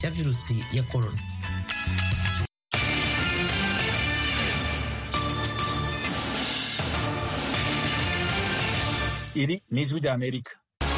cya virusi ya korona iri ni ijwi rya amerika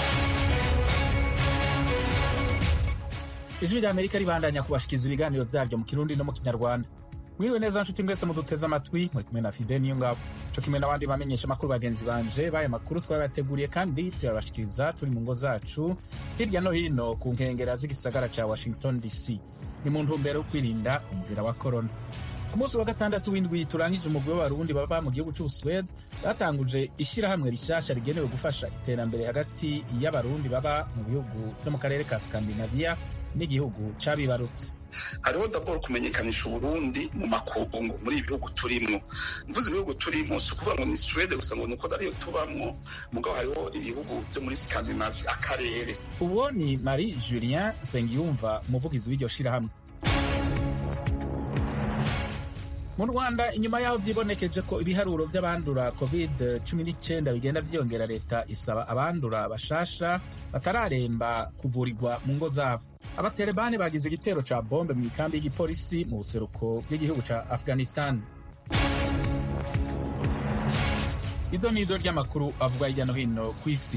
ijwi rya amerika ribandanya kubashikiriza ibiganiro vyaryo mu kirundi no mu kinyarwanda mwiriwe neza nshuti mwese muduteze amatwi muri kumwe na fide niyo ngabo co kimwe n'abandi bamenyesha amakuru bagenzi banje baya makuru twabateguriye kandi tuyabashikiriza turi mu ngo zacu hirya no hino ku nkengera z'igisagara ca washington dc ni mu ntumbero yo kwirinda umubira wa korona ku munsi wa gatandatu w'indwi turangije umugwi w'abarundi baba mu gihugu c'ubusuwede batanguje ishirahamwe rishasha rigenewe gufasha iterambere hagati y'abarundi baba mu bihugu vyo mu karere ka skandinaviya n'igihugu cabibarutse hariho daboro kumenyekanisha uburundi mu makungu muri ibi bihugu turimwo mvuze ibihugu turimo si ukuvuga ngo ni suwede gusa ngo ni uko ariyo tubamwo mugabo hariho ibihugu vyo muri skandinavi akarere uwo ni marie julien nsengiyumva umuvugizi w'iryo shirahamwe mu rwanda inyuma y'aho vyibonekeje ko ibiharuro vy'abandura covid 19 bigenda vyiyongera leta isaba abandura bashasha batararemba kuvurirwa mu ngo zabo abaterebani bagize igitero ca bombe mu ikambi y'igipolisi mu buseruko bw'igihugu ca afghanistan ido n'ido ry'amakuru avuga hirya no hino ku isi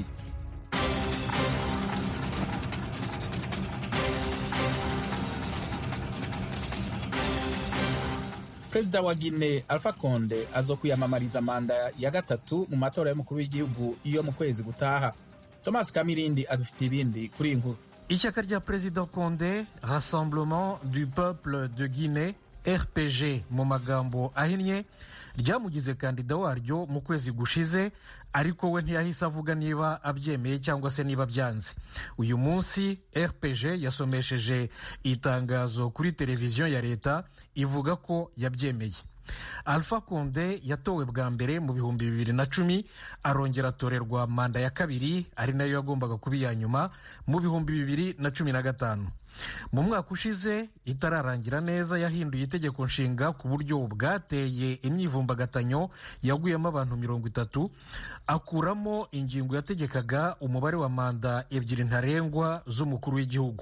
perezida wa guine alpha conde azokwiyamamariza manda ya gatatu mu matora y'umukuru w'igihugu iyo mu kwezi gutaha thomas kamirindi adufitiye ibindi kuri iyi nkuru ishyaka rya perezida conde rassemblement du peuple de guinée rpg mu magambo ahinnye ryamugize kandida waryo mu kwezi gushize ariko we ntiyahise avuga niba abyemeye cyangwa se niba byanze uyu munsi rpg yasomesheje itangazo kuri televiziyo ya leta ivuga ko yabyemeye alpha conde yatowe bwa mbere mu bihumbi bibiri na cumi arongera atorerwa manda ya kabiri ari nayo yagombaga kuba iya nyuma mu bihumbi bibiri na cumi na gatanu mu mwaka ushize itararangira neza yahinduye itegeko nshinga ku buryo bwateye imyivumbagatanyo yaguyemo abantu mirongo itatu akuramo ingingo yategekaga umubare wa manda ebyiri ntarengwa z'umukuru w'igihugu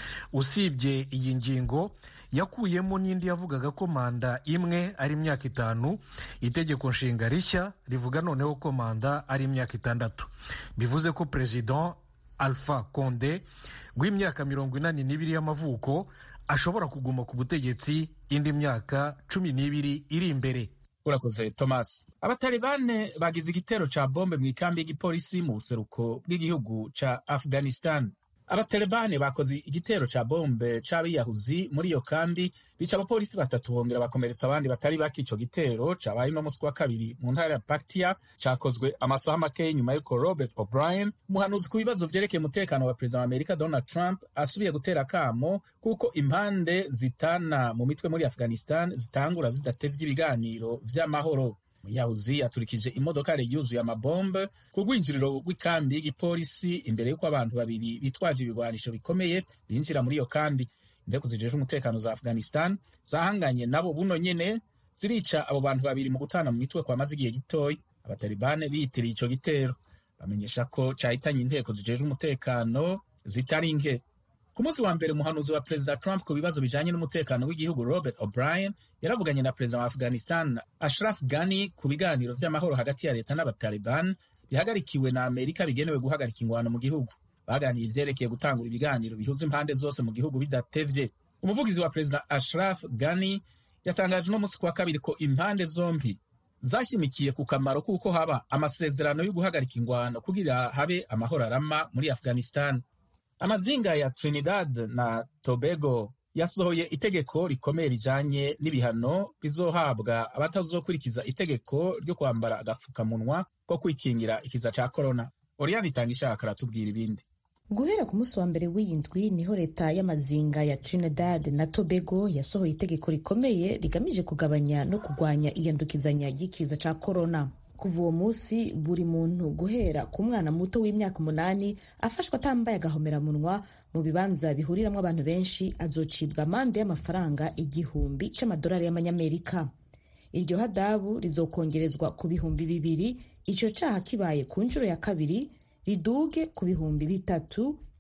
usibye iyi ngingo yakuyemo n'indi yavugaga ko manda imwe ari imyaka itanu itegeko nshinga rishya rivuga noneho ko manda ari imyaka itandatu bivuze ko perezida alpha conde w'imyaka mirongo inani n'ibiri y'amavuko ashobora kuguma ku butegetsi indi myaka cumi n'ibiri iri imbere urakoze thomas abatalibane bagize igitero ca bombe mu ikambi y'igipolisi mu buseruko bw'igihugu ca afghanistan abatalibane bakoze igitero ca bombe c'abiyahuzi muri iyo kambi bica abapolisi batatu bongera bakomeretsa abandi batari bake ico gitero cabaye no musi wa kabiri mu ntara ya paktia cakozwe amasaha make y'inyuma y'uko robert o'brien umuhanuzi ku bibazo vyerekeye umutekano wa perezida wa amerika donald trump asubiye gutera akamo kuko impande zitana mu mitwe muri afghanistan zitangura zidatevye ibiganiro vy'amahoro muyahuzi yaturikije imodokari yuzuye amabombe ku rwinjiriro rw'ikambi y'igipolisi imbere y'uko abantu babiri bitwaje ibigwanisho bikomeye binjira muri iyo kambi indeko zijejwe umutekano za afghanistan zahanganye nabo buno nyene zirica abo bantu babiri mu gutana mu mitwe kwamaze igihe gitoya abatalibane biyitiriye ico gitero bamenyesha ko cahitanye inteko zijejwe umutekano zitari nke ku munsi wa mbere umuhanuzi wa perezida trump ku bibazo bijanye n'umutekano w'igihugu robert o'brien yaravuganye na perezida wa afghanistan ashraf ghani ku biganiro vy'amahoro hagati ya leta n'abataliban bihagarikiwe na amerika bigenewe guhagarika ingwano mu gihugu baganiye ivyerekeye gutangura ibiganiro bihuza impande zose mu gihugu bidatevye umuvugizi wa perezida ashraf ghani yatangaje uno munsi kuwa kabiri ko impande zombi zashimikiye ku kamaro k'uko haba amasezerano yo guhagarika ingwano kugira habe amahoro arama muri afghanistan amazinga ya trinidad na tobago yasohoye itegeko rikomeye rijanye n'ibihano bizohabwa abatazokurikiza itegeko ryo kwambara agapfukamunwa ko kwikingira ikiza ca korona oriyani itanga ishaka aratubwira ibindi guhera ku munsi wa mbere w'iyindwi niho leta y'amazinga ya trinidad na tobago yasohoye itegeko rikomeye rigamije kugabanya no kurwanya iyandukizanya ry'ikiza ca korona kuva uwo munsi buri muntu guhera ku mwana muto w'imyaka umunani afashwe atambaye agahomeramunwa mu bibanza bihuriramwo abantu benshi azocibwa amande y'amafaranga igihumbi c'amadolari y'amanyamerika iryo hadabu rizokongerezwa ku bihumbi bibiri ico caha kibaye ku nshuro ya kabiri riduge ku bihumbi bitatu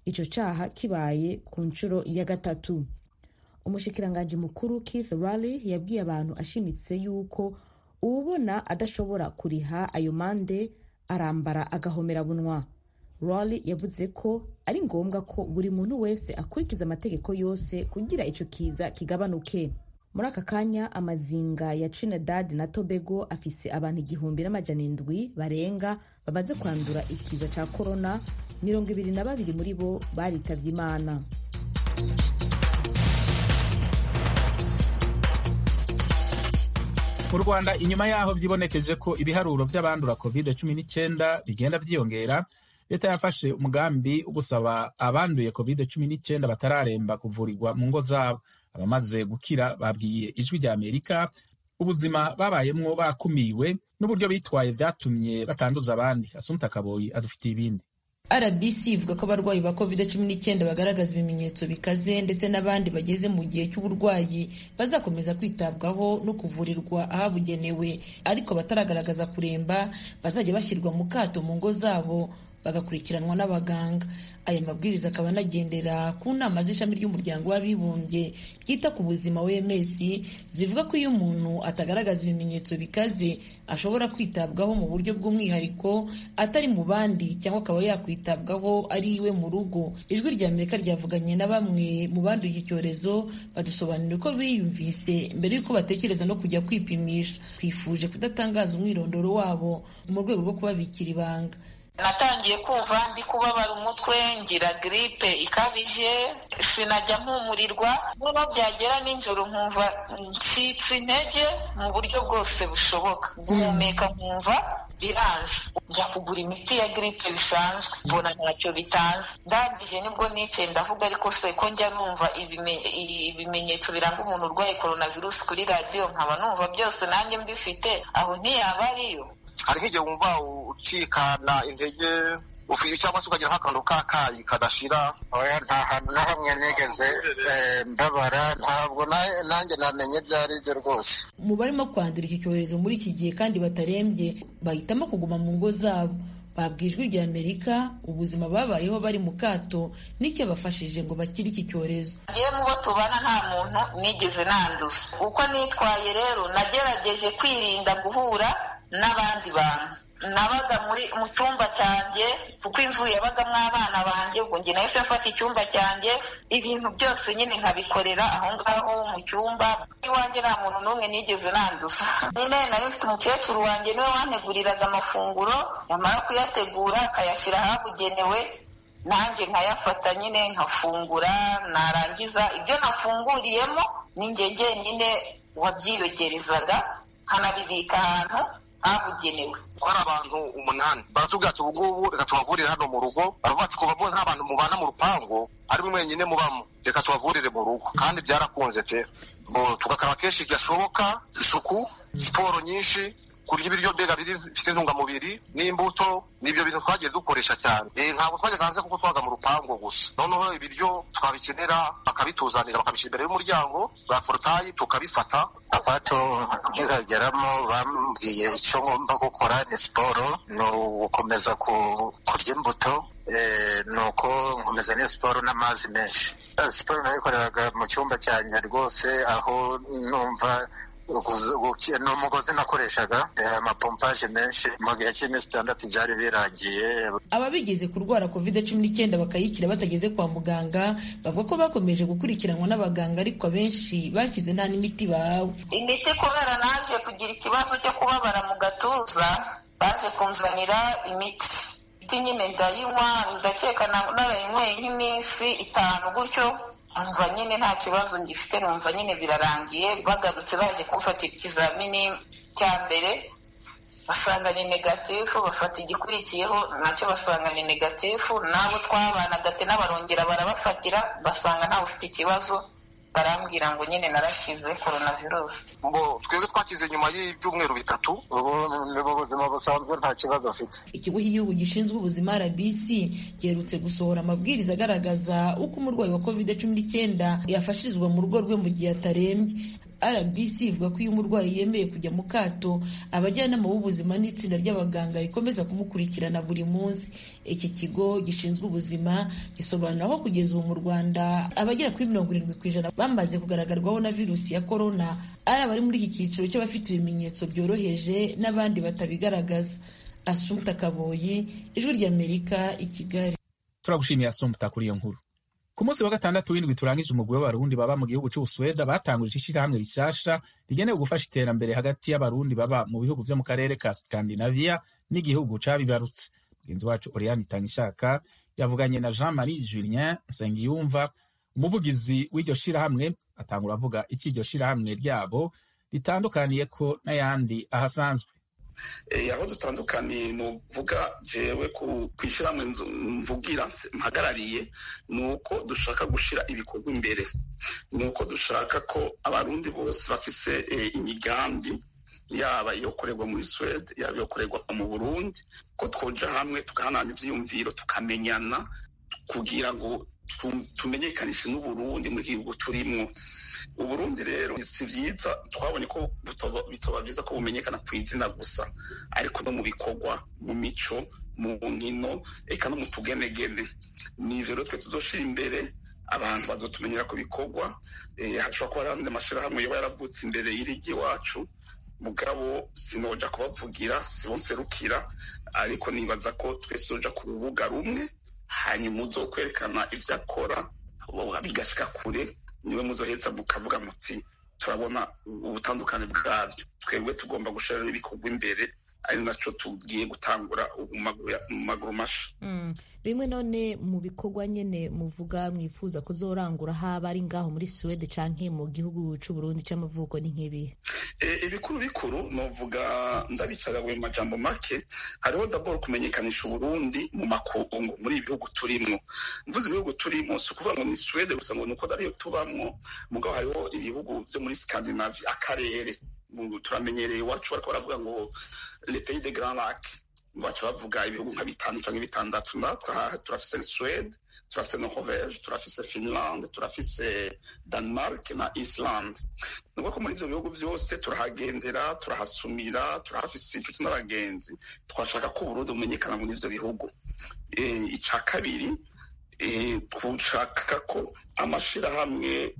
ico caha kibaye ku nshuro ya gatatu umushikiranganji mukuru keith rally yabwiye abantu ashimitse yuko uwubona adashobora kuriha ayo mande arambara agahomera bunwa rally yavuze ko ari ngombwa ko buri muntu wese akurikiza amategeko yose kugira ico kiza kigabanuke muri aka kanya amazinga ya trinidad na tobago afise abantu igihumbi n'amajana indwi barenga bamaze kwandura ikiza ca korona mirongo ibiri na babiri muri bo baritavye imana mu rwanda inyuma yaho vyibonekeje ko ibiharuro vy'abandura covid cumi n'icyenda bigenda vyiyongera leta yafashe umugambi wo gusaba abanduye covid cumi n'icyenda batararemba kuvurirwa mu ngo zabo abamaze gukira babwiye ijwi rya amerika ubuzima babayemwo bakumiwe n'uburyo bitwaye vyatumye batanduza abandi asumta kaboyi adufitiye ibindi rbc ivuga ko abarwayi ba covid cumi n'icyenda bagaragaza ibimenyetso bikaze ndetse n'abandi bageze mu gihe cy'uburwayi bazakomeza kwitabwaho no kuvurirwa ahabugenewe ariko bataragaragaza kuremba bazajya bashyirwa mu kato mu ngo zabo bagakurikiranwa n'abaganga aya mabwiriza akaba anagendera ku nama z'ishami ry'umuryango w'abibumbye ryita ku buzima wms zivuga ko iyo umuntu atagaragaza ibimenyetso bikaze ashobora kwitabwaho mu buryo bw'umwihariko atari mu bandi cyangwa akaba yakwitabwaho ari iwe mu rugo ijwi rya amerika ryavuganye na bamwe mu banduye iki cyorezo badusobanurira uko biyumvise mbere y'uko batekereza no kujya kwipimisha twifuje kudatangaza umwirondoro wabo mu rwego rwo kubabikira ibanga natangiye kumva ndi kubabara umutwe ngira giripe ikabije sinajya mpumurirwa noneho byagera nijoro nkumva ncitse intege mu buryo bwose bushoboka guhumeka nkumva biranze njya kugura imiti ya giripe bisanzwe mbona ntacyo bitanze ndangije nibwo nicaye ndavuga ariko se ko njya numva ibimenyetso biranga umuntu urwaye coronavirus kuri radiyo nkaba numva byose nanjye mbifite aho ntiyaba ariyo hari nk'igihe wumva ucikana intege cyangwa se ukagira nk'akantu k'akayi kadashira oya nta hantu na hamwe nigeze mbabara ntabwo nanjye namenye ibyo ari byo rwose mu barimo kwandura iki cyorezo muri iki gihe kandi batarembye bahitamo kuguma mu ngo zabo babwijwe rya amerika ubuzima babayeho bari mu kato n'icyabafashije ngo bakire iki cyorezo ngewe mu bo tubana nta muntu nigeze nanduza uko nitwaye rero nagerageje kwirinda guhura n'abandi bantu nabaga muri mu cyumba cyanjye kuko inzu yabagamo abana banjye ubwo njye nahise mfata icyumba cyanjye ibintu byose nyine nkabikorera aho ngaho mu cyumba iwanjye nta muntu n'umwe nigeze nanduza nyine nari mfite umukecuru wanjye niwe wanteguriraga amafunguro yamara kuyategura akayashyira ahabugenewe nanjye nkayafata nyine nkafungura narangiza ibyo nafunguriyemo ni njye njyenyine wabyiyogerezaga nkanabibika ahantu habugenewe hari abantu umunani baratubwira ati ubu ngubu reka tubavurire hano mu rugo baravuga ati kuva nta bantu mubana mu rupangu ari mwenyine mubamo reka tubavurire mu rugo kandi byarakunze pe tugakaraba kenshi gashoboka isuku siporo nyinshi kurya ibiryo mbega bifite intungamubiri n'imbuto nibyo bintu twagiye dukoresha cyane ntabwo twajyaga hanze kuko twaga mu rupangu gusa noneho ibiryo twabikenera bakabituzanira bakabishyira imbere y'umuryango bwa forotayi tukabifata abato nkihageramo bambwiye icyo ngomba gukora ni siporo ni ugukomeza kurya imbuto ni uko nkomeza ni siporo n'amazi menshi siporo nayikoreraga mu cyumba cyanjye rwose aho numva ni umugozi nakoreshaga amapompaje menshi mu gihe cy'iminsi itandatu byari birangiye ababigeze kurwara covid cumi n'icyenda bakayikira batageze kwa muganga bavuga ko bakomeje gukurikiranwa n'abaganga ariko abenshi bakize nta n'imiti bahawe imiti kubera naje kugira ikibazo cyo kubabara mu gatuza baje kunzanira imiti imiti nyine ndayinywa ndakeka narayinyweye nk'iminsi itanu gutyo numva nyine nta kibazo ngifite numva nyine birarangiye bagarutse baje kumfatira ikizamini cya mbere basanga ni negatifu bafata igikurikiyeho nacyo basanga ni negatifu n'abo twabanaga n'abarongera barabafatira basanga ntawe ufite ikibazo barambwira ngo nyine narakize coronavirus ngo twebwe twakize nyuma y'ibyumweru bitatu ubu ni mu buzima busanzwe nta kibazo afite ikigo cy'igihugu gishinzwe ubuzima rbc giherutse gusohora amabwiriza agaragaza uko umurwayi wa covid cumi n'icyenda yafashirizwa mu rugo rwe mu gihe atarembye rbc ivuga ko iyo umurwayi yemeye kujya mu kato abajyanama b'ubuzima n'itsinda ry'abaganga rikomeza kumukurikirana buri munsi iki kigo gishinzwe ubuzima gisobanura ko kugeza ubu mu rwanda abagera kuri mirongo irindwi ku ijana bamaze kugaragarwaho na virusi ya korona ari abari muri iki cyiciro cy'abafite ibimenyetso byoroheje n'abandi batabigaragaza asumta kaboyi ijwi ry'amerika i kigali turagushimiye asumta kuri iyo nkuru ku munsi wa gatandatu w'indwi turangije umugwi w'abarundi baba mu gihugu cy'ubusweda batanguje ishyirahamwe rishasha rigenewe gufasha iterambere hagati y'abarundi baba mu bihugu vyo mu karere ka skandinavia n'igihugu cabibarutse mugenzi wacu oriane itangishaka yavuganye na jean marie julien nsengiyumva umuvugizi w'iryo shirahamwe atangura avuga iki iryo shirahamwe ryabo ritandukaniyeko n'ayandi ahasanzwe aho dutandukaniye ni uvuga jewe ku ishyirahamwe mvugira mpagarariye ni uko dushaka gushyira ibikorwa imbere ni uko dushaka ko abarundi bose bafise imigambi yaba iyo korerwa muri suwede yaba iyo korerwa mu burundi ko twoja hamwe tugahanana ivyiyumviro tukamenyana kugira ngo tumenyekanishe n'uburundi mu gihugu turimwo uburundi rero si vyiza twabonye ko bitoba vyiza ko bumenyekana ku izina gusa ariko no mu bikorwa mu mico mu nkino eka no mu tugenegene nivyo rero twe tuzoshira imbere abantu bazotumenyera ku bikorwa hashobora kuba hari andi amashirahamwe yoba yaravutse imbere y'irigi iwacu mugabo sinoja kubavugira sibonserukira ariko nibaza ko twese tuja ku rubuga rumwe hanyuma uzokwerekana ivyo akora bigashika kure niwe muzoheza mukavuga muti turabona ubutandukane bwabyo twebwe tugomba gushira ibikorwa imbere ari naco tugiye gutangura mu maguru masha bimwe none mu bikorwa nyene muvuga mwifuza kuzorangura haba ari ngaho muri suwede canke mu gihugu c'uburundi c'amavuko ni nk'ibihe ibikuru bikuru novuga ndabicagaguye mu majambo make hariho dabord kumenyekanisha uburundi mu makungu muri ibi bihugu turimwo mvuze ibihugu turimo si ukuvuga ngo ni suwede gusa ngo ni uko ariyo tubamwo mugabo hariho ibihugu vyo muri scandinavie akarere turamenyereye iwacu bariko baravuga ngo le pays de grand lac baca bavuga ibihugu nka bitanu canke bitandatu natwe turafise suwede turafise norvege turafise finland turafise denmark na iceland ni ko muri ivyo bihugu vyose turahagendera turahasumira turahafise inshuti n'abagenzi twashaka ko uburundi bumenyekana muri ivyo bihugu ica kabiri dushaka ko amashirahamwe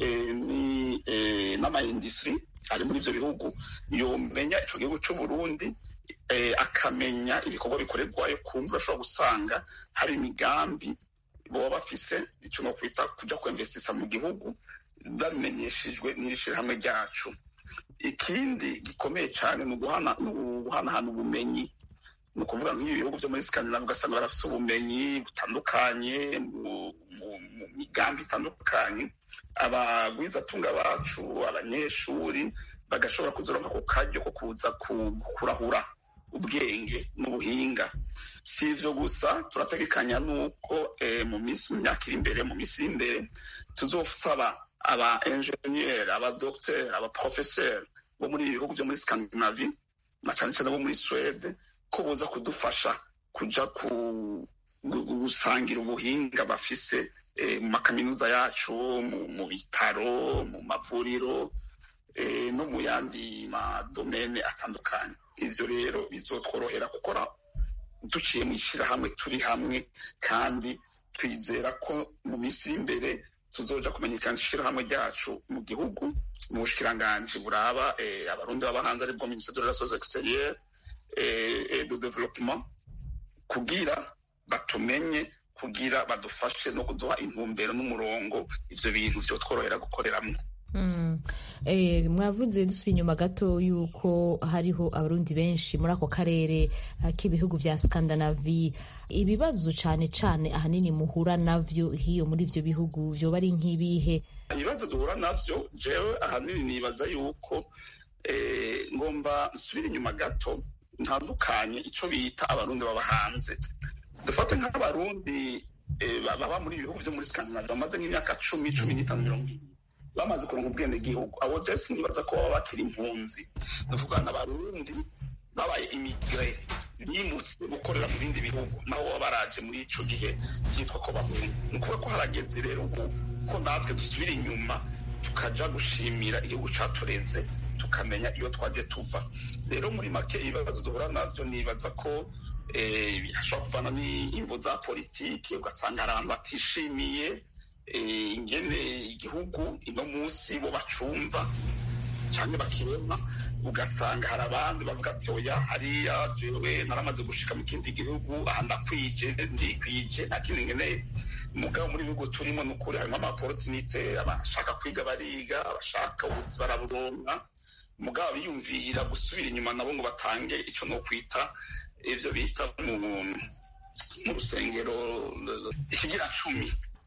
n'amaindustri ari muri ivyo bihugu yomenya ico gihugu c'uburundi akamenya ibikorwa bikorerwayo kumva urashobora gusanga hari imigambi baba bafise icyo no kwita kuja kwemvestisa mu gihugu babimenyeshejwe n'iri shirahamwe ryacu ikindi gikomeye cyane ni uguhanahana ubumenyi ni ukuvuga nk'ibi bihugu byo muri skandinavi ugasanga barafise ubumenyi butandukanye mu migambi itandukanye abagwizatunga bacu abanyeshuri bagashobora kuzoronka ku karyo ko kuza kurahura ubwenge n'ubuhinga si ivyo gusa turategekanya n'uko mu minsi mu myaka iri imbere mu minsi iri imbere tuzosaba aba enjeniyeri abadogiteri abaprofeseri bo muri ibi bihugu vyo muri skandinavi na cane cane bo muri suwede ko boza kudufasha kuja gusangira ubuhinga bafise mu makaminuza yacu mu bitaro mu mavuriro no mu yandi madomene atandukanye ivyo rero bizotworohera gukora duciye mu ishyirahamwe turi hamwe kandi twizera ko mu minsi y'imbere tuzoja kumenyekanisha ishyirahamwe ryacu mu gihugu mu bushikiranganji buraba abarundi baba hanze aribwo ministre de relations extérieures et de développement kugira batumenye kugira badufashe no kuduha intumbero n'umurongo ivyo bintu vyotworohera gukoreramwo mwavuze dusubiye inyuma gato yuko hariho abarundi benshi muri ako karere k'ibihugu vya skandinavi ibibazo cane cane ahanini muhura navyo hiyo muri ivyo bihugu vyoba ari nk'ibihe ibibazo duhura navyo jewe ahanini nibaza yuko ngomba nsubire inyuma gato ntandukanye ico bita abarundi baba hanze dufate nk'abarundi baba muri ibihugu vyo muri skandinavi bamaze nk'imyaka cumi cumi n'itanu mirongo ine bamaze kuronka ubwene gihugu abo jesi nibaza ko baba bakiri impunzi ndavuga n'abarundi babaye imigre bimutse gukorera mu bindi bihugu naho baba baraje muri ico gihe byitwa ko bahunga ni ukuvuga ko harageze rero ubu ko natwe dusubira inyuma tukaja gushimira igihugu catureze tukamenya iyo twaje tuva rero muri make ibibazo duhura navyo nibaza ko hashobora kuvana n'imvo za politiki ugasanga hari abantu batishimiye ingene igihugu ino munsi bo bacumva cyangwa bakirema ugasanga hari abandi bavuga ati oya hariya jewe naramaze gushika mu kindi gihugu aha ndakwije ndikwije nta kindi nkeneye mugabo muri bihugu turimo ni ukuri harimo amaporotinite abashaka kwiga bariga abashaka ubuzi baraburonka mugabo biyumvira gusubira inyuma nabo ngo batange icyo no kwita ivyo bita mu rusengero ikigira cumi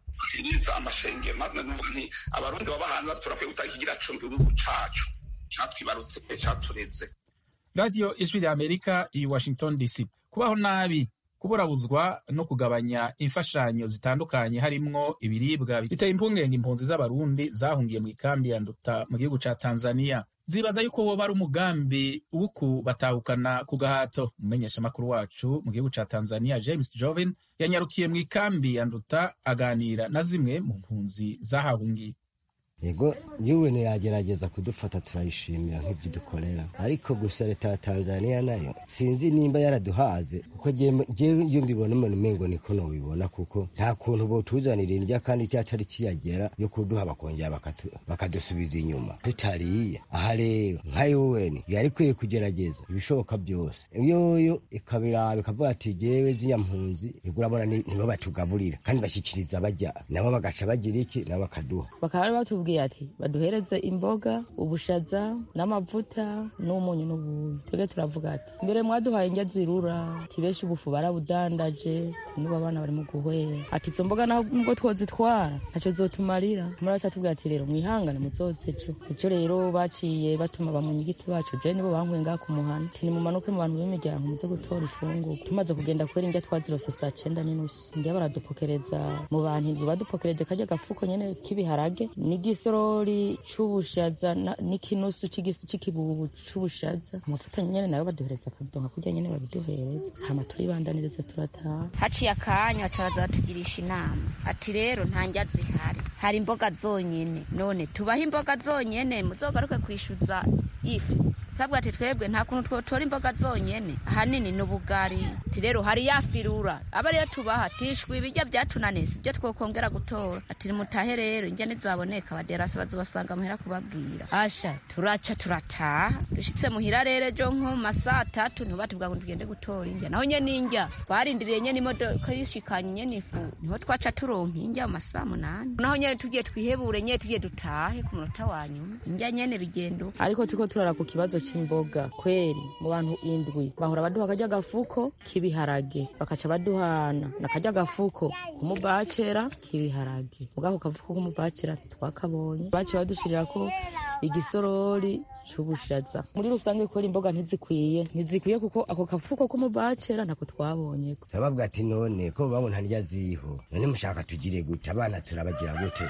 niza amashengero natwe nuvuga nti abarundi baba hanze turakwiye gutanga ikigira cumi igihugu cacu catwibarutse catureze radiyo ijwi rya amerika i washington dc kubaho nabi kuburabuzwa no kugabanya imfashanyo zitandukanye harimwo ibiribwa biteye impungenge impunzi z'abarundi zahungiye mu ikambi ya nduta mu gihugu ca tanzania zibaza yuko woba ari umugambi wo kubatahukana ku gahato umumenyeshamakuru wacu mu gihugu ca tanzania james jovin yanyarukiye mu ikambi ya nduta aganira na zimwe mu mpunzi zahahungiye yego yuwe yagerageza kudufata turayishimira nk'ibyo dukorera ariko gusa leta ya tanzania nayo sinzi nimba yaraduhaze kuko jewe iyo mbibona umuntu umengo niko nobibona kuko nta kuntu botuzanira indya kandi cyacari kiyagera yo kuduha bakongera bakadusubiza inyuma tutariye aha rero nka yuweni yari ikwiye kugerageza ibishoboka byose yoyo ikabiraba ikavuga ati jewe ziriya mpunzi igurabona nibo batugaburira kandi bashyikiriza bajya nabo bagaca bagira iki nabo bakaduha bakaba batubwiye ati baduhereze imboga ubushaza n'amavuta n'umunyu n'ubuyi twebwe turavuga ati mbere mwaduhaye indya zirura tibenshi ubufu barabudandaje n'ubu abana bari mu guhwera ati izo mboga naho nubwo twozitwara ntacyo zotumarira muraca tubwira ati rero mwihangane muzoze ejo ejo rero baciye batuma bamunyigiti bacu je nibo bankuye ngaha ku muhana ati nimumanuke mu bantu b'imiryango muze gutora ifungurwa tumaze kugenda kubera indya twazirose saa cenda n'inusu indya baradupokereza mu bantu indwi badupokereje karya gafuko nyene k'ibiharage n'igisorori c'ubushaza n'ikinusu c'ikibubu c'ubushaza amavuta nyene nayo baduhereza akadonka kurya nyene babiduhereza hama turibandaniriza turataha haciye akanya turaza batugirisha inama ati rero nta ndya zihari hari imboga zonyene none tubaho imboga zonyene muzogaruke kwishuza ifu twabwa ati twebwe nta kuntu twotora imboga zonyene ahanini n'ubugari ati rero hari yafirura aba ariyo tubaha tishwe ibirya byatunaniye sibyo twokongera gutora ati nimutahe rero indya ntizaboneka abaderasi bazobasanga muhera kubabwira asha turaca turataha dushitse muhira rero ejo nko mu masaa atatu niho batubwira ngo tugende gutora indya naho nyene indya twarindiriye nyene imodoka yishikanye nyene ifu niho twaca turonka indya mu masaa munani naho nyene tugiye twihebure nyene tugiye dutahe ku munota wa nyuma indya nyene bigenda ariko turiko turara ku kibazo c'imboga kweri mu bantu indwi bahora baduha akarya gafuko k'ibiharage bakaca baduhana nakarya gafuko kumubacera k'ibiharage mugako kafuko kumubacera twakabonye baciye badushirirako igisorori c'ubushaza muri rusange kubera imboga ntizikwiye ntizikwiye kuko ako kafuko k'umubacera ntako twabonye turababwa ati none ko babona ntarya ziriho none mushaka tugire gute abana turabagira gute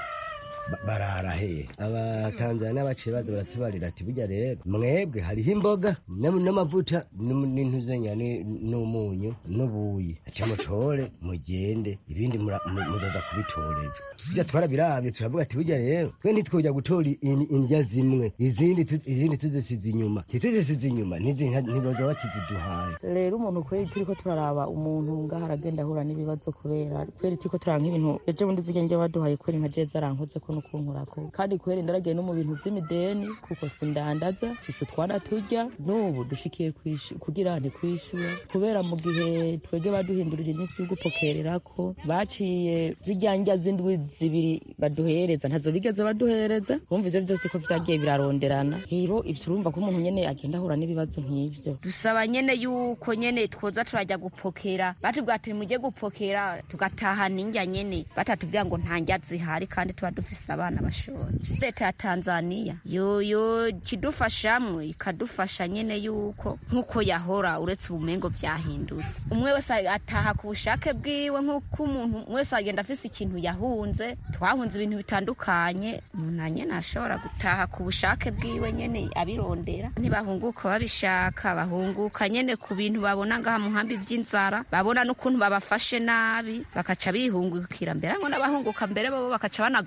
barara he abatanzania baciye baza baratubarira ati burya rero mwebwe hariho imboga n'amavuta n'intuzenya n'umunyu n'ubuyi aca mucore mugende ibindi muzoza kubitorera burya twarabirabye turavuga ati burya rero twe ntitwojya gutora indya zimwe izindi izindi tuzisize inyuma tituzisize inyuma ntiboza batiziduhaye rero umuntu kweri turiko turaraba umuntu ngaho aragenda ahura n'ibibazo kubera kweri turiko turaba nk'ibintu ejo bundi zirya ndya baduhaye kweri nka jeza arankoze ko nukunkurako kandi kweri ndaragiye no mu bintu vy'imideni kuko sindandaza fise utwana turya n'ubu dushikiye kugira ntikwishura kubera mu gihe twege baduhindurira iminsi yo gupokererako baciye zirya ndya z'indwi zibiri baduhereza ntazo bigeze baduhereza bumva ivyo vyose ko vyagiye biraronderana hiro ivyo urumva ko umuntu nyene agenda ahura n'ibibazo nk'ivyo dusaba nyene yuko nyene twoza turajya gupokera batubwira ati mujye gupokera tugatahana indya nyene batatubwira ngo nta ndya zihari kandi tuba dufise abana bashonje leta ya tanzania yoyo kidufashamwe ikadufasha nyene yuko nk'uko yahora uretse ubumengo vyahindutse umwe wese ataha ku bushake bwiwe nk'uko umuntu wese agenda afise ikintu yahunze twahunze ibintu bitandukanye umuntu nyene ashobora gutaha ku bushake bwiwe nyene abirondera ntibahunguka babishaka bahunguka nyene ku bintu babona ngaha mu nkambi vy'inzara babona n'ukuntu babafashe nabi bakaca bihungukira mbere ngo n'abahunguka mbere bobo bakaca banagaruka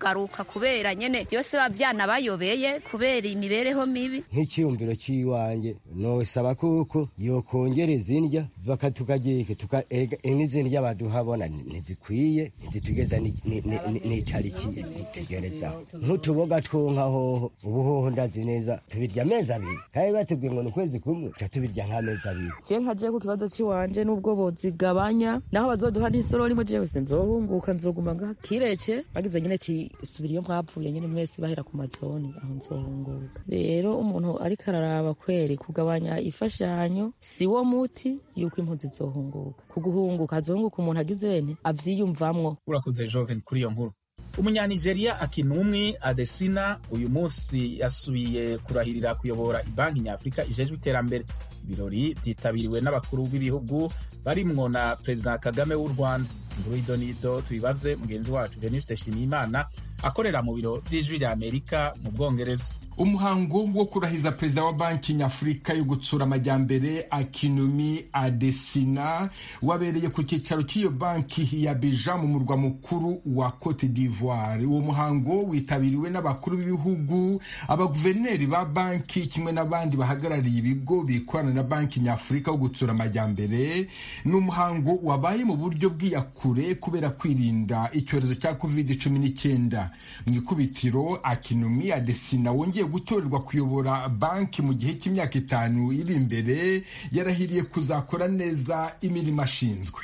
kubera nyene byose bavyana bayobeye kubera imibereho mibi nk'ikiyumviro cy'iwanjye nosaba kuko yokongereza indya bakatukagike n'izindya baduhabona ntizikwiye ntizitugeza n'itariki tugerezaho nk'utuboga twonka hoho ubu hoho ndazi neza tubirya amezi abiri kandi batubwiye ngo ni ukwezi kumwe tuca tubirya nk'amezi abiri je nkaje ku kibazo cy'iwanje n'ubwo bozigabanya naho bazoduha n'isorori mu jewe sinzohunguka nzoguma ngaha kirece bagize nyene ti subira iyo mwapfuye nyene mwese bahera ku mazoni aho nzohunguka rero umuntu ariko araraba kweri kugabanya ifashanyo si wo muti yuko impunzi zohunguka kuguhunguka hazohunguka umuntu agizene avyiyumvamwo urakoze joven kuri iyo nkuru umunyanigeriya akinumwi adesina uyu munsi yasubiye kurahirira kuyobora ibanki nyafurika ijejwe iterambere ibirori byitabiriwe n'abakuru b'ibihugu barimwo na perezida kagame w'u rwanda inkuru y'idonido tubibaze mugenzi wacu denise nshimiyimana akorera mu biro by'ijwi rya amerika mu bwongereza umuhango wo kurahiza perezida wa banki nyafurika yo gutsura amajyambere akinumi adesina wabereye ku cyicaro cy'iyo banki ya beja mu murwa mukuru wa cote d'ivoire uwo muhango witabiriwe n'abakuru b'ibihugu abaguverineri ba banki kimwe n'abandi bahagarariye ibigo bikorana na banki nyafurika wo gutsura amajyambere ni umuhango wabaye mu buryo bw'iyakure kubera kwirinda icyorezo cya covid cumi n'icyenda mu ikubitiro akinumi adesina wongeye gutorerwa kuyobora banki mu gihe cy'imyaka itanu iri imbere yarahiriye kuzakora neza imirimo ashinzwe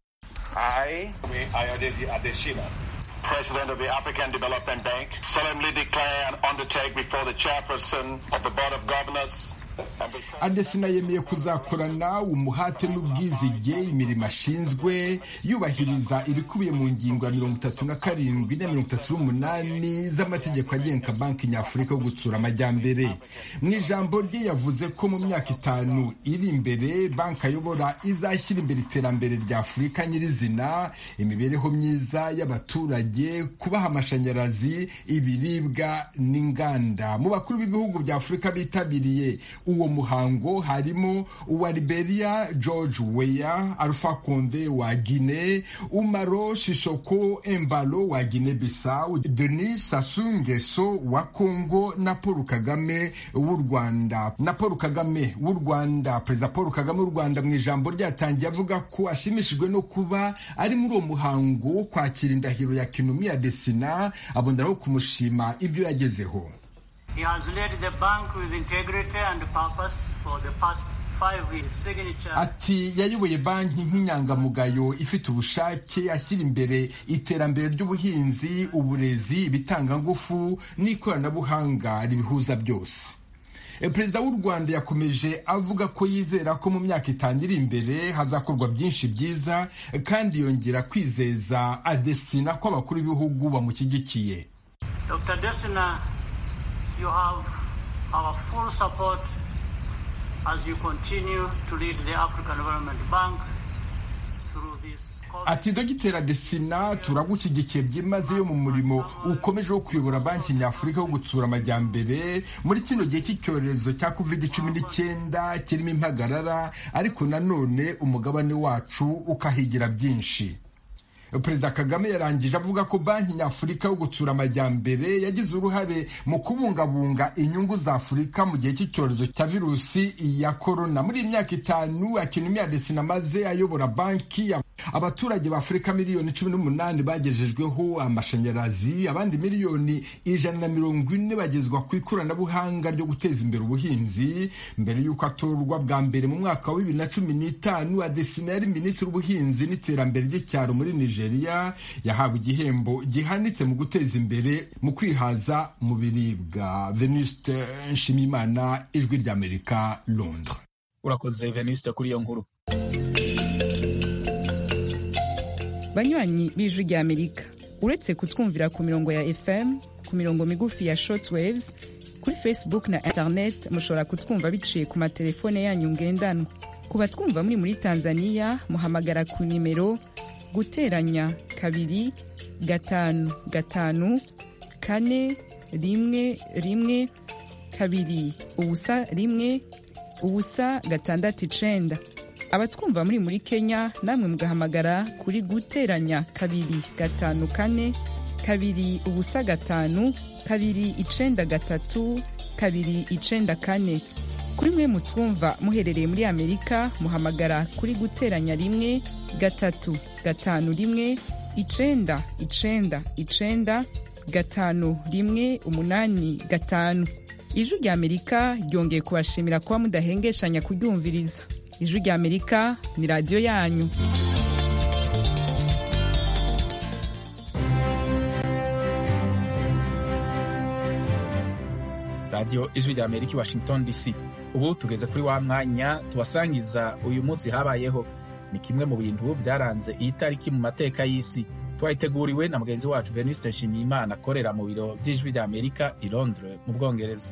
President of the African Development Bank, solemnly declare and undertake before the chairperson of the Board of Governors adesina yemeye kuzakorana umuhate n'ubwizige imirimo ashinzwe yubahiriza ibikubiye mu ngingo ya mirongo itatu na karindwi na mirongo itatu n'umunani z'amategeko agenga banki nyafurika yo gutsura amajyambere mu ijambo rye yavuze ko mu myaka itanu iri imbere banki ayobora izashyira imbere iterambere rya afurika nyirizina imibereho myiza y'abaturage kubaha amashanyarazi ibiribwa n'inganda mu bakuru b'ibihugu bya afurika bitabiriye uwo muhango harimo uwa liberia george weya alpha konde wa guine umaro shishoko embalo wa guine bissau denis sassou nguesso wa congo na paul kagame w'u rwanda na paul kagame w'u rwanda perezida paul kagame w'u rwanda mu ijambo ryatangiye avuga ko ashimishijwe no kuba ari muri uwo muhango wo kwakira indahiro ya kinumi ya desina aboneraho kumushima ibyo yagezeho He has led the bank with integrity and purpose for the past five years. Signature. ati yayoboye banki nk'inyangamugayo ifite ubushake ashyira imbere iterambere ry'ubuhinzi uburezi ibitangangufu n'ikoranabuhanga ribihuza byose perezida w'u rwanda yakomeje avuga ko yizera ko mu myaka itanu iri imbere hazakorwa byinshi byiza kandi yongera kwizeza adesina ko abakuru b'ibihugu bamushyigikiye Dr. Desina, you have our full support as you continue to lead the African Development Bank through this. ati dogitera desina turagushyigikiye byimazeyo mu murimo ukomeje wo kuyobora banki nyafurika wo gutsura amajyambere muri kino gihe cy'icyorezo cya covid cumi n'icyenda kirimo impagarara ariko nanone umugabane wacu ukahigira byinshi perezida kagame yarangije avuga ko banki nyafurika yo gutsura amajyambere yagize uruhare mu kubungabunga inyungu za afurika mu gihe cy'icyorezo cya virusi ya korona muri iyi myaka itanu akinumi adesina maze ayobora banki abaturage ba afurika miliyoni cumi n'umunani bagejejweho amashanyarazi abandi miliyoni ijana na mirongo ine bagezwa ku ikoranabuhanga ryo guteza imbere ubuhinzi mbere y'uko atorwa bwa mbere mu mwaka wa bibiri na cumi n'itanu adesina yari minisitiri w'ubuhinzi n'iterambere ry'icyaro muri nigeria yahawe igihembo gihanitse mu guteza imbere mu kwihaza mu biribwa venuste nshimimana ijwi ry'amerika londres urakoze venuste kuri iyo nkuru banywanyi b'ijwi rya amerika uretse kutwumvira ku mirongo ya fm ku mirongo migufi ya shortwaves kuri facebook na internet mushobora kutwumva biciye ku matelefone yanyu ngendanwa ku batwumva muri muri tanzania muhamagara ku nimero guteranya kabiri gatanu gatanu kane rimwe rimwe kabiri ubusa rimwe ubusa gatandatu icenda abatwumva muri muri kenya namwe mugahamagara kuri guteranya kabiri gatanu kane kabiri ubusa gatanu kabiri icenda gatatu kabiri icenda kane kuri mwe mutwumva muherereye muri amerika muhamagara kuri guteranya rimwe gatatu gatanu rimwe icenda icenda icenda gatanu rimwe umunani gatanu ijwi rya amerika ryongeye kubashimira kuba mudahengeshanya kuryumviriza ijwi rya amerika ni radiyo yanyu radiyo ijwi rya amerika i washington dc ubu tugeze kuri wa mwanya tubasangiza uyu munsi habayeho ni kimwe mu bintu byaranze iyi tariki mu mateka y'isi twayiteguriwe na mugenzi wacu venuste nshimiyimana akorera mu biro by'ijwi rya amerika i londres mu bwongereza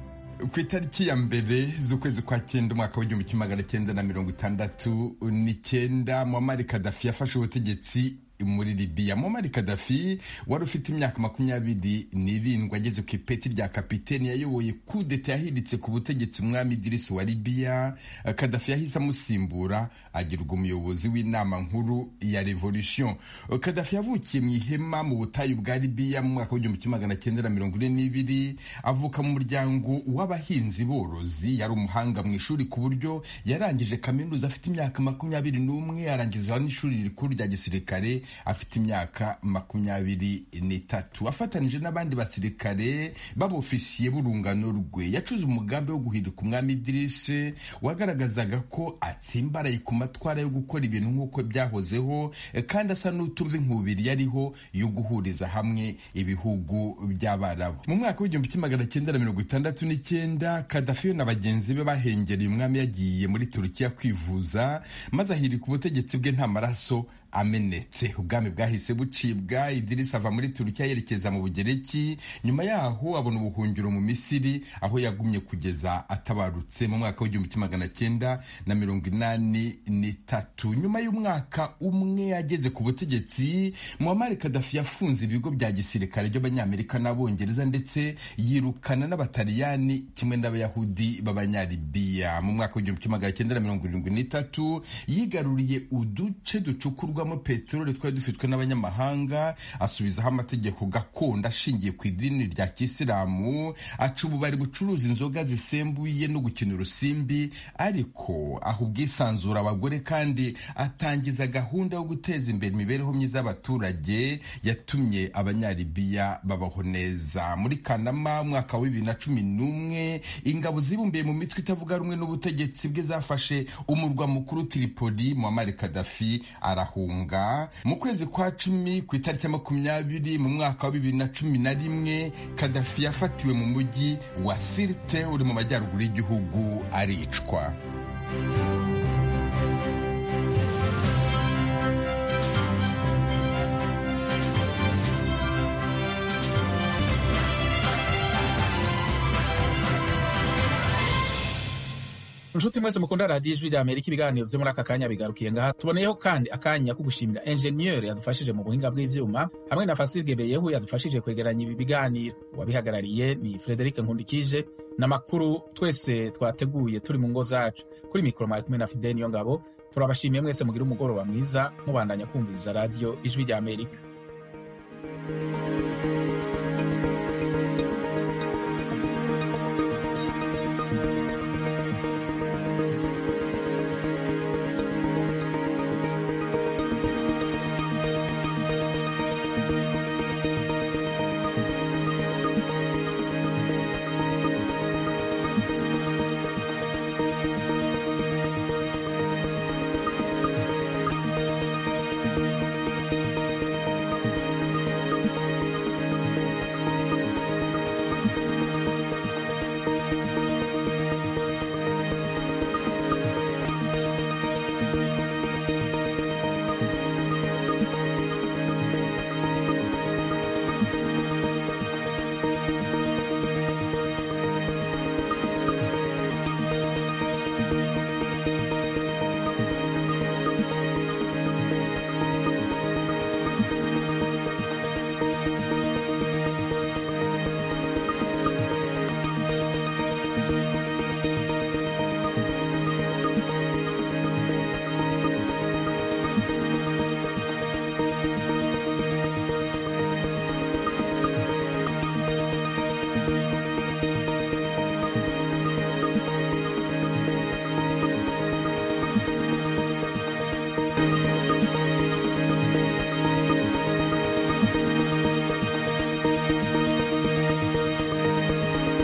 ku itariki ya mbere z'ukwezi kwa cyenda umwaka w'igihumbi kimwe magana cyenda na mirongo itandatu n'icyenda muamari kadafi yafashe ubutegetsi muri libiya muamari kadafi wari ufite imyaka makumyabiri n'irindwi ageze ku ipeti rya kapiteni yayoboye kudeta yahiritse ku butegetsi umwami idirisi wa libiya kadafi yahise amusimbura agirwa umuyobozi w'inama nkuru ya revolution kadafi yavukiye mu ihema mu butayu bwa libiya mu mwaka w'igihumbi kimwe magana cyenda na mirongo ine n'ibiri avuka mu muryango w'abahinzi borozi yari umuhanga mu ishuri ku buryo yarangije kaminuza afite imyaka makumyabiri n'umwe arangiza n'ishuri rikuru rya gisirikare afite imyaka makumyabiri n'itatu afatanije n'abandi basirikare b'abofisiye b'urungano rwe yacuze umugambi wo guhirika umwami idirishe wagaragazaga ko atsimbaraye ku matwara yo gukora ibintu nk'uko byahozeho kandi asa n'utumva inkubiri yariho yo guhuriza hamwe ibihugu by'abarabu mu mwaka w'igihumbi kimwe magana cyenda na mirongo itandatu n'icyenda kadafi na bagenzi be bahengereye umwami yagiye muri turukiya kwivuza maze ahirika ubutegetsi bwe nta maraso amenetse ubwami bwahise bucibwa idirisi ava muri turukiya yerekeza mu bugereki nyuma yaho abona ubuhungiro mu misiri aho yagumye kugeza atabarutse mu mwaka w'igihumbi kimwe magana cyenda na mirongo inani n'itatu nyuma y'umwaka umwe ageze ku butegetsi muammar kadafi yafunze ibigo bya gisirikare by'abanyamerika n'abongereza ndetse yirukana n'abataliyani kimwe n'abayahudi b'abanyalibiya mu mwaka w'igihumbi kimwe magana cyenda na mirongo irindwi n'itatu yigaruriye uduce ducukurwa mo peteroli twari dufitwe n'abanyamahanga asubizaho amategeko gakondo ashingiye ku idini rya kisilamu aca ububari bucuruza inzoga zisembuye no gukina urusimbi ariko aho ubwisanzura abagore kandi atangiza gahunda yo guteza imbere imibereho myiza y'abaturage yatumye abanyalibiya babaho neza muri kanama umwaka wa bibiri na cumi n'umwe ingabo zibumbiye mu mitwe itavuga rumwe n'ubutegetsi bwe zafashe umurwa mukuru tiripoli muammar kadafi arahunga mu kwezi kwa cumi ku itariki ya makumyabiri mu mwaka wa bibiri na cumi na rimwe kadafi yafatiwe mu mujyi wa sirte uri mu majyaruguru y'igihugu aricwa inshuti mwese mukunda radiyo ijwi rya amerika ibiganiro byo muri aka kanya bigarukiye ngaha tuboneyeho kandi akanya ko gushimira enjeniyeri yadufashije mu buhinga bw'ibyuma hamwe na fasirge beyehu yadufashije kwegeranya ibi biganiro uwabihagarariye ni frederic nkundikije n'amakuru twese twateguye turi mu ngo zacu kuri mikoro mwari kumwe na fide niyo ngabo turabashimiye mwese mugire umugoroba mwiza mubandanya kumviriza radiyo ijwi rya amerika